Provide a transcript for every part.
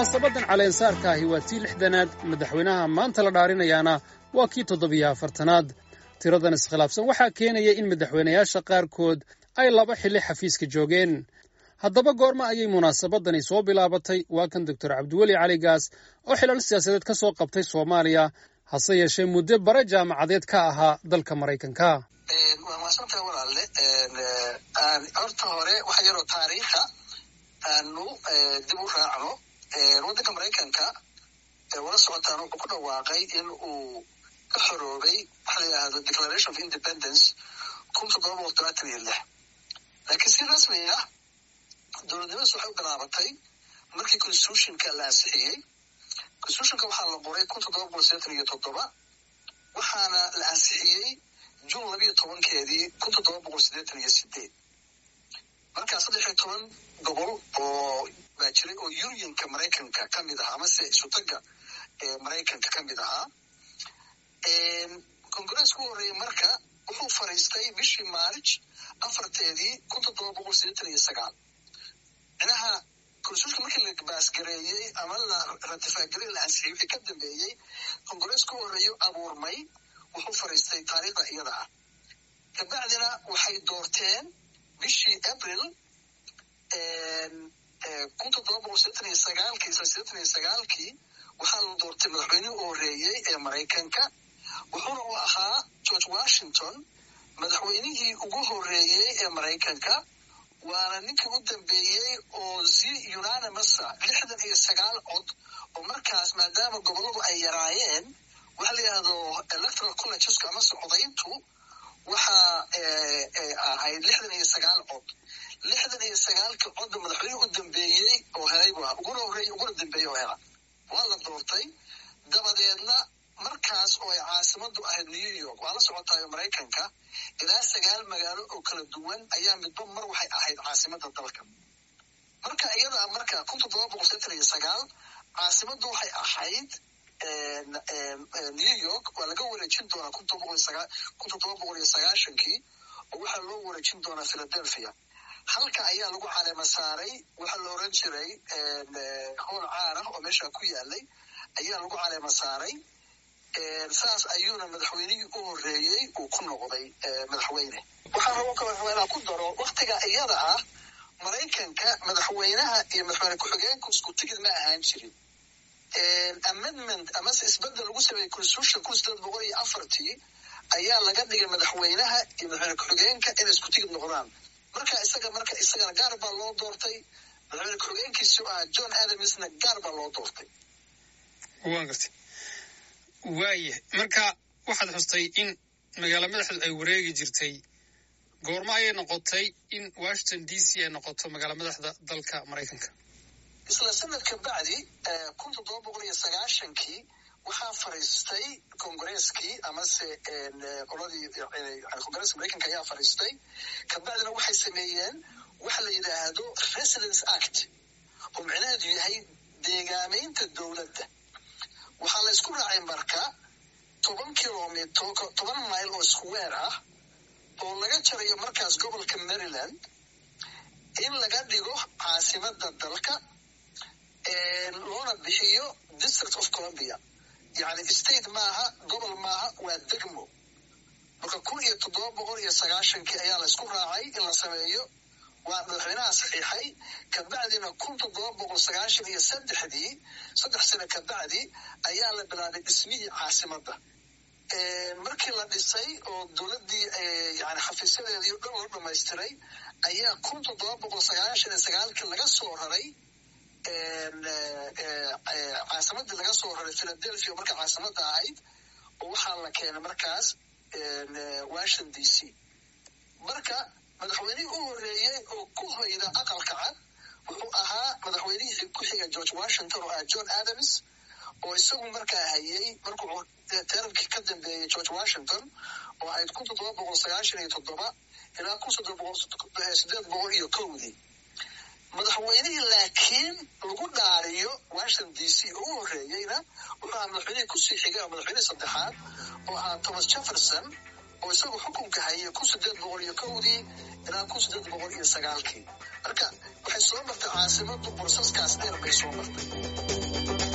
munaasabadan caleensaarka ahi waa tii lixdanaad madaxweynaha maanta la dhaarinayaana waa kii toddobiyo afartanaad tiradan iskhilaafsan waxaa keenaya in madaxweynayaasha qaarkood ay laba xilli xafiiska joogeen haddaba goorma ayay munaasabadani soo bilaabatay waa kan doctor cabdiweli cali gaas oo xilal siyaasadeed ka soo qabtay soomaaliya hase yeeshee muddo bare jaamacadeed ka ahaa dalka maraykanka waa maasanta walaalle horta hore waxa yaroo taariikha aanu dib u raacno waddanka maraykanka wala socotaan wuxuu ku dhawaaqay in uu ka xoroobay waxa la yidhaahdo declaration of independence kun toddoba boqol todobaatan iyo lix laakiin si rasmi ah dowladnimadaas waxay u bilaabatay markii constitutionka la ansixiyey constitutionka waxaa la qoray kun toddoba boqol sideetan iyo toddoba waxaana la ansixiyey juun labiyo tobankeedii kun toddoba boqol sideetan iyo sideed markaa saddex iyo toban gobol oo baa jiray oo unionka maraykanka ka mid ahaa amase isutaga maraykanka ka mid ahaa congresska u horreeyey marka wuxuu fariistay bishii maarj afarteedii kun toddoba boqol sideetan iyo sagaal micnaha constitutionka markii la baasgareeyey ama la ratifaagarey la ansixiyey wixii ka dambeeyey congresska u horreeyo abuurmay wuxuu fariistay taariikhda iyada ah kabacdina waxay doorteen bishii april kun toddoba boqol sideetan iyo sagaalkii isla sideetan iyo sagaalkii waxaa la doortay madaxweynihii u horreeyey ee maraykanka wuxuuna u ahaa george washington madaxweynihii ugu horreeyey ee maraykanka waana ninkii u dambeeyey oo zi unanimousa lixdan iyo sagaal cod oo markaas maadaama gobolladu ay yaraayeen waxa la yidhahdo electoral collegeska amase codayntu waxaa ahayd lixdan iyo sagaal cod lixdan iyo sagaalkii codda madaxweynihii u dambeeyey oo helay bu ahaa uguna horreeyey uguna dambeeyey oo hela waa la doortay dabadeedna markaas oo ay caasimadu ahayd new york waa la socotaayo maraykanka ilaa sagaal magaalo oo kala duwan ayaa midba mar waxay ahayd caasimada dalka marka iyadaa marka kun toddoba boqol sideetan iyo sagaal caasimaddu waxay ahayd new york waa laga wareejin doonaa kun toddoba boqol iyo sagaashankii oo waxaa loo wareejin doonaa philadelphia halka ayaa lagu caleema saaray waxaa la oran jiray howl caan ah oo meesha ku yaalay ayaa lagu caleema saaray saas ayuuna madaxweynihii u horreeyey uu ku noqday madaxweyne waxaa rabo kale rabaa ku daro waktiga iyada ah maraykanka madaxweynaha iyo madaxweyne ku-xigeenku isku tigid ma ahaan jirin amendment amase isbedel lagu sameeyey constitution kun sideed boqol iyo afartii ayaa laga dhigay madaxweynaha iyo madaxweyne ku-xigeenka inay isku tigid noqdaan marka isaga marka isagana gaar baa loo doortay madaxweyne ku-xigeenkiisu ahaa john adamsna gaar baa loo doortay waan gartay waaya marka waxaad xustay in magaalo madaxdu ay wareegi jirtay goormo ayay noqotay in washington d c ay noqoto magaalo madaxda dalka maraykanka isla sanadka bacdi kun toddoba boqol iyo sagaashankii waxaa fariistay kongareskii amase qoladii kongareska maraykanka ayaa fariistay kabacdina waxay sameeyeen waxa la yidhaahdo residence act oo micnaheedu yahay deegaameynta dowladda waxaa la isku raacay marka toban kilomitr toban mile oo square ah oo laga jarayo markaas gobolka maryland in laga dhigo caasimada dalka loona bixiyo district of columbia yani state maaha gobol maaha waa degmo marka kun iyo toddoba boqol iyo sagaashankii ayaa la isku raacay in la sameeyo waa madaxweynaha saxiixay kabacdina kun toddoba boqol sagaashan iyo saddexdii saddex sano kabacdi ayaa la bilaabay dhismihii caasimadda markii la dhisay oo dowladdii yani xafiisyadeedii o dhan loo dhamaystiray ayaa kun toddoba boqol sagaashan iyo sagaalkii laga soo raray caasimadii laga soo raray philadelphia marka caasimadda ahayd oo waxaa la keenay markaas washington d c marka madaxweynihii u horreeyey oo ku hoyda aqalka cad wuxuu ahaa madaxweynihii ku xiga george washington oo ah john adams oo isagu markaa hayey markuu terarkii ka dambeeyey george washington oo ahayd kun toddoba boqol sagaashan iyo toddoba ilaa kun sideed boqol iyo kowdii madaxweynihii laakiin lagu dhaariyo washington d c oo u horreeyeyna wuxuu ahaa madaxweynihii kusii xigay oo madaxweynihii saddexaad oo ahaa thomas jefferson oo isagu xukunka hayay kun sideed boqol iyo kowdii ilaa kun sideed boqol iyo sagaalkii marka waxay soo martay caasimadu bursaskaas dheer bay soo martay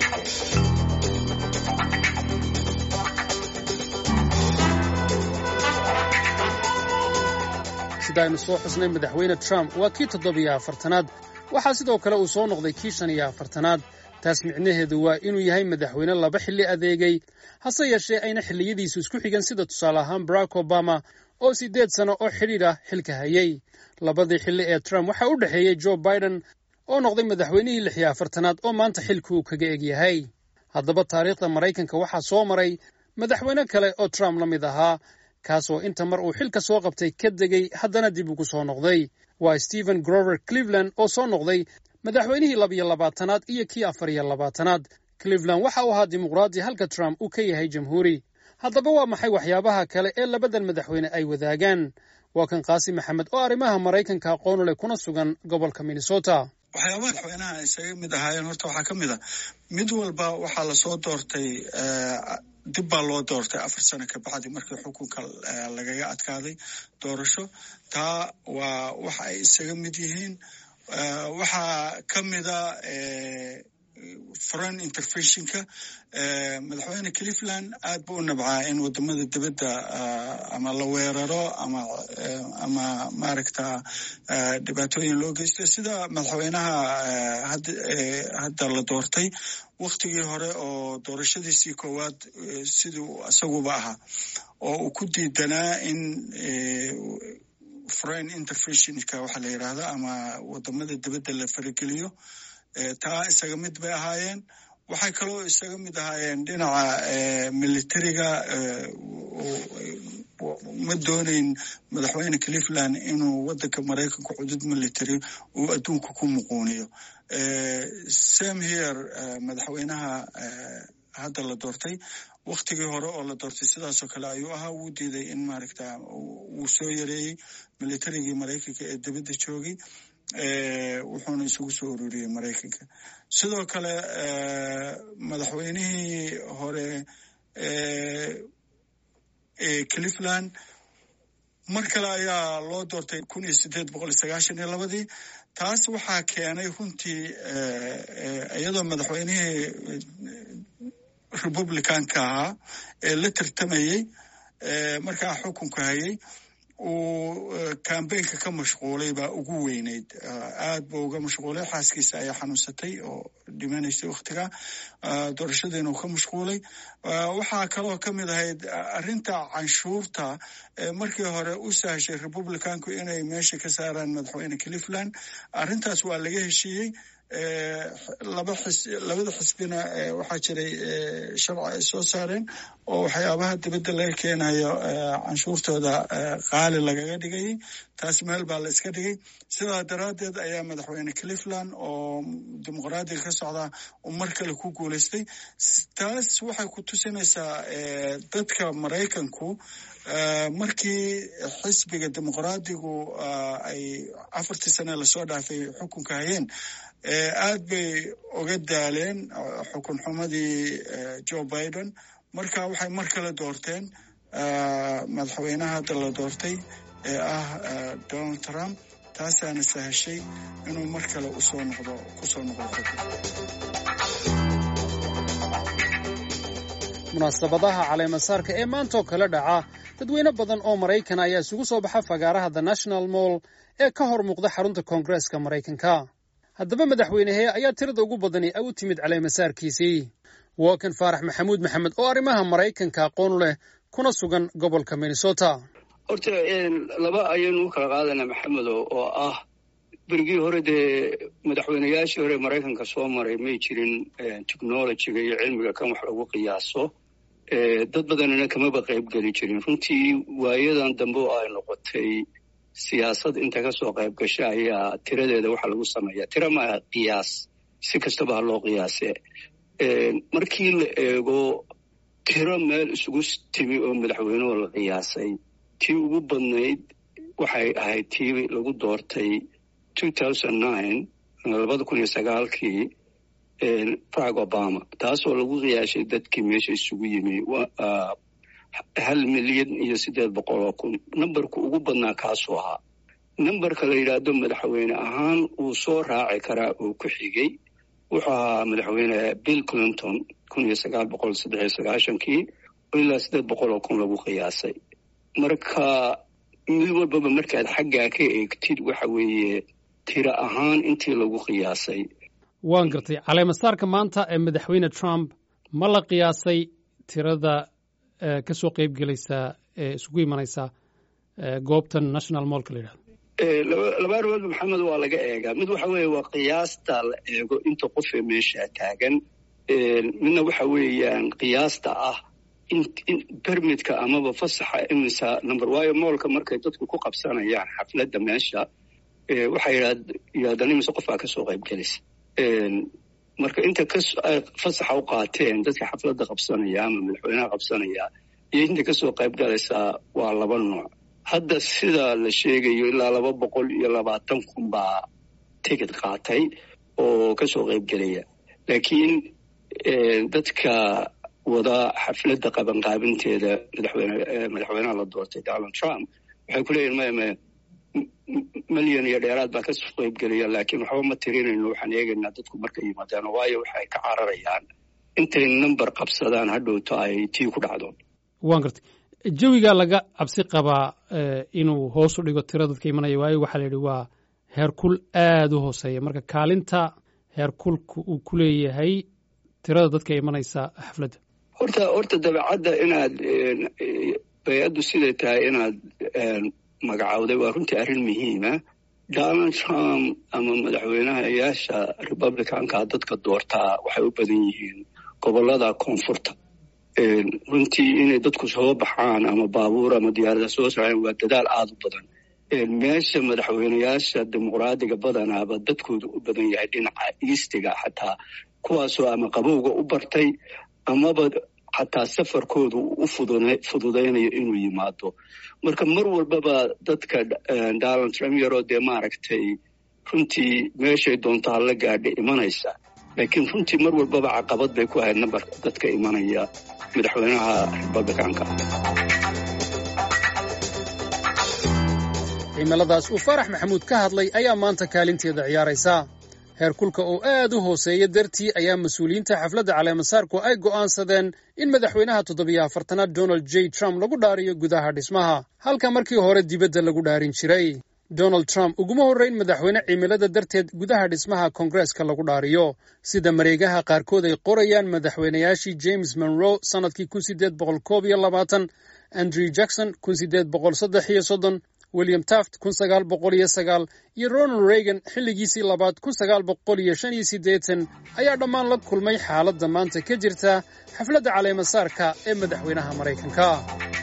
sida aynu soo xusnay madaxweyne trump waa kii toddobiyo afartanaad waxaa sidoo kale uu soo noqday kii shan iyo afartanaad taas micnaheedu waa inuu yahay madaxweyne laba xilli adeegay hase yeeshee ayna xilliyadiisu isku xigan sida tusaale ahaan barack obama oo siddeed sano oo xidhiidh ah xilka hayay labadii xilli ee trump waxaa u dhexeeyey joe biden oo noqday madaxweynihii lix iyo afartanaad oo maanta xilka uu kaga egyahay haddaba taariikhda maraykanka waxaa soo maray madaxweyne kale oo trump la mid ahaa kaasoo inta mar uu xilka soo qabtay ka degay haddana dib ugu soo noqday waa stephen grover cleveland oo soo noqday madaxweynihii labiyo labaatanaad iyo kii afar iyo labaatanaad cleveland waxa uu ahaa dimuqraadi halka trump uu ka yahay jamhuuri haddaba waa maxay waxyaabaha kale ee labadan madaxweyne ay wadaagaan waa kan qaasi maxamed oo arrimaha maraykanka aqoonu leh kuna sugan gobolka minnesota waxyaabaha madaxweynaha ay isaga mid ahaayeen horta waxaa ka mid a mid walba waxaa lasoo doortay dib baa loo doortay afar sano ka bacdi markii xukunka lagaga adkaaday doorasho taa waa waxa ay isaga mid yihiin waxaa ka mida foreign interventionka madaxweyne cleveland aad buu u nabcaa in wadamada dibadda ama la weeraro ama ama maaragta dhibaatooyin loo geysto sida madaxweynaha hadda la doortay waktigii hore oo doorashadiisii koowaad siduu isaguba ahaa oo uu ku diidanaa in foreign interventionka waxaa la yidhaahda ama wadamada dibadda la farageliyo taa isaga mid bay ahaayeen waxay kaloo isaga mid ahaayeen dhinaca militariga ma doonayn madaxweyne cleveland inuu wadanka maraykanka cudud military uu adduunka ku muquuniyo sam here madaxweynaha hadda la doortay waktigii hore oo la doortay sidaasoo kale ayuu ahaa wuu diiday in maaragta wuu soo yareeyey militarigii maraykanka ee dibadda joogay wuxuuna isugu soo ururiyey maraykanka sidoo kale madaxweynihii hore cleveland mar kale ayaa loo doortay kun iyo sideed boqol iyo sagaashan iyo labadii taas waxaa keenay runtii iyadoo madaxweynihii republicanka ahaa ee la tartamayey markaa xukunka hayay uu cambaynka ka mashquulay baa ugu weyneyd aad buu uga mashquulay xaaskiisa ayaa xanuunsatay oo dhimanaysay wakhtiga doorashadiina uu ka mashquulay waxaa kaloo ka mid ahayd arrinta canshuurta markii hore u sahashay republicanku inay meesha ka saaraan madaxweyne cleveland arrintaas waa laga heshiiyey laba xis labada xisbina waxaa jiray sharci ay soo saareen oo waxyaabaha dibadda laga keenayo canshuurtooda qaali lagaga dhigayay taas meel baa la iska dhigay sidaa daraaddeed ayaa madaxweyne cleveland oo dimuqraadiga ka socda uu mar kale ku guulaystay taas waxay ku tusinaysaa dadka maraykanku markii xisbiga dimuqraadigu ay afartii sane lasoo dhaafay xukunka hayeen aad bay uga daaleen xukun xumadii joe biden marka waxay mar kale doorteen madaxweynaha hadda la doortay ee ah donald trump taasaana sahashay inuu mar kale usoo noqdo kusoo noqdo munaasabadaha caleemasaarka ee maantaoo kale dhaca dadweyne badan oo maraykan ayaa isugu soo baxa fagaaraha the national moll ee ka hor muuqda xarunta koongareeska maraykanka haddaba madaxweynehee ayaa tirada ugu badani u timid caleemasaarkiisii waa kan faarax maxamuud maxamed oo arrimaha maraykanka aqoon leh kuna sugan gobolka minnesota horta laba ayaynu u kala qaadanaa maxamedo oo ah berigii hore dee madaxweyneyaashii hore maraykanka soo maray may jirin technologiga iyo cilmiga kan wax lagu qiyaaso dad badanina kamaba qayb geli jirin runtii waayadan dambe oo ay noqotay siyaasad inta kasoo qayb gasha ayaa tiradeeda waxaa lagu sameeyaa tira maaha qiyaas si kastaba ha loo qiyaase markii la eego tiro meel isugu timi oo madaxweynuhu la qiyaasay tii ugu badnayd waxay ahayd tii lagu doortay labada kun iyo sagaalkii barack obama taasoo lagu qiyaashay dadkii meesha isugu yimi hal milyan iyo siddeed boqol oo kun numberku ugu badnaa kaasuu ahaa numberka la yidhaahdo madaxweyne ahaan uu soo raaci karaa uu ku xigay wuxuu ahaa madaxweyne bill clinton kun iyo sagaal boqol saddex iyo sagaashankii ilaa siddeed boqol oo kun lagu qiyaasay marka mid walbaba markaad xaggaa ka eegtid waxa weeye tiro ahaan intii lagu qiyaasay waan gartay caleemasaarka maanta ee madaxweyne trump ma la qiyaasay tirada ka soo qeyb gelaysa ee isugu imanaysa goobtan national mollka la yidhahdo laba arrimoodba maxamed waa laga eegaa mid waxa weeye waa qiyaasta la eego inta qofee meesha taagan midna waxa weeyaan qiyaasta ah bermidka amaba fasaxa imisa number waayo moolka markay dadku ku qabsanayaan xafladda meesha waxay yidhahdaan imise qofbaa kasoo qayb gelisa marka inta fasaxa u qaateen dadka xafladda qabsanaya ama madaxweynaha qabsanaya iyo inta kasoo qayb galaysaa waa laba nooc hadda sida la sheegayo ilaa laba boqol iyo labaatan kun baa tigid qaatay oo kasoo qayb gelaya laakiin dadka wada xafladda qabanqaabinteeda madaxweyne madaxweynaha la doortay donald trump waxay ku leeyihin maya maya milyan iyo dheeraad baa kasoo qayb gelaya laakiin waxba ma tirinayno waxaan eegaynaa dadku markay yimaadaan waayo waxay ka cararayaan intay number qabsadaan hadhowto ay tii ku dhacdo waan gartay jawigaa laga cabsi qabaa inuu hoos u dhigo tiro dadka imanaya waayo waxaa la yidhi waa heerkul aada u hooseeya marka kaalinta heerkulka uu ku leeyahay tirada dadka imanaysa xafladda horta horta dabeecadda inaad bay-addu siday tahay inaad magacowday waa runtii arrin muhiima donald trump ama madaxweynahayaasha republicanka dadka doortaa waxay u badan yihiin gobollada koonfurta runtii inay dadku soo baxaan ama baabuur ama diyaarada soo soceen waa dadaal aada u badan meesha madaxweynayaasha dimuqraadiga badanaaba dadkoodu u badan yahay dhinaca iistiga xataa kuwaasoo ama qabowga u bartay amaba xataa safarkoodu u fududaynayo inuu yimaado marka mar walbaba dadka donald trump yaroo dee maaragtay runtii meeshay doonto hala gaadha imanaysa laakiin runtii mar walbaba caqabad bay ku ahayd nambarka dadka imanaya madaxweynaha republicanka cimiladaas uu faarax maxamuud ka hadlay ayaa maanta kaalinteeda ciyaaraysa heerkulka oo aad u hooseeya dartii ayaa mas-uuliyiinta xafladda caleemasaarku ay go'aansadeen in madaxweynaha toddobiyo afartanaad donald j trump lagu dhaariyo gudaha dhismaha halka markii hore dibadda lagu dhaarin jiray donald trump uguma horrayn madaxweyne cimilada darteed gudaha dhismaha koongareeska lagu dhaariyo sida mareegaha qaarkood ay qorayaan madaxweynayaashii james monroe sannadkii kun sideed boqol koob iyo labaatan andrew jackson kun sideed boqol saddex iyo soddon william taft kun sagaal boqol iyo sagaal iyo ronald reagan xilligiisii labaad kun sagaal boqol iyo shan iyo siddeetan ayaa dhammaan la kulmay xaaladda maanta ka jirta xafladda caleemasaarka ee madaxweynaha maraykanka